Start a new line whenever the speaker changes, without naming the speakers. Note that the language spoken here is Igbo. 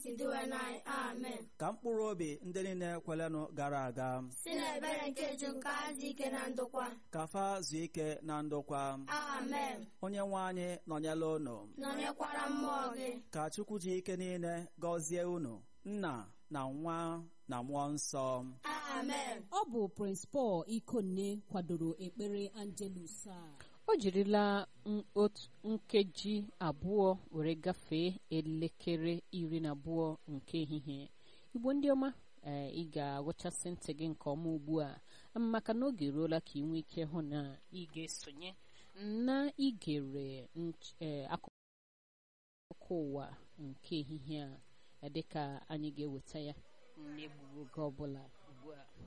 iduwe anyị amen
ka mkpụrụ obi ndị niile kwelenụ gara aga
si n'ebere nke ju nke adị ike na ndokwa
ka fa zuo ike na ndokwa
amen
onye nwe anyị nọnyela unu
nọnyekwara mmụọ gị
ka chukwu ji ike niile gọzie unu nna na nwa na mmụọ nsọ
amen
ọ bụ Prince Paul Ikonne kwadoro ekpere Angelus a
o jirila n- otu nkeji abụọ were gafee elekere iri na abụọ nke ehihie igbo ndị ọma ee ị ga-agụchasị ntị gị nke ọma ugbu a maka na oge eruola ka ị nwee ike hụ na ị ga-esonye na igere nch- ee, akụkọ ụwa nke ehihie a dịka anyị ga-eweta ya n'egbughị oge ọbụla ugbu a